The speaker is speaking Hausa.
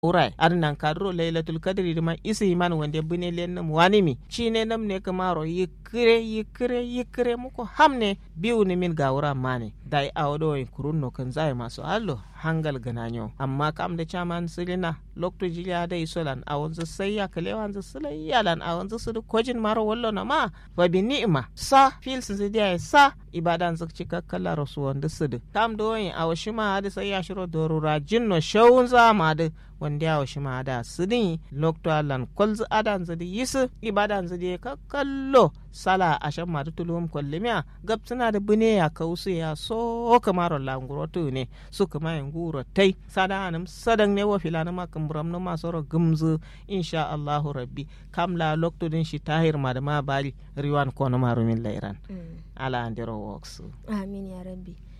urai arnan kadro lailatul kadri ma isi man wande bune len nam wanimi chine nam ne kamaro yikre yikre yikre muko hamne biu ni min gawra mane dai awdo en kurunno kan zai maso allo hangal gananyo amma kam da chaman silina lokto jiliya da isolan a wanzu sai ya kale wanzu sulai yalan a wanzu su kojin maro wallo na ma fa bi ni'ima sa fil su dia sa ibadan su cika kala rasu wanda su kam do yin a washima da sai ya shiro dorura jinno shawun za ma da wanda ya washima da su din lokto alan kolzu adan zu yisu ibadan zu ka kallo sala a shan madu tulum kwallimiya gab suna da bune ya kausu ya so kamar languro tu ne su kuma yin guro tai sada anam sadan ne wa filana ma kamburam no ma soro gumzu insha Allahu rabbi kam la lokto din shi tahir ma da ma bali riwan kono ma rumin lairan ala andero works amin ya rabbi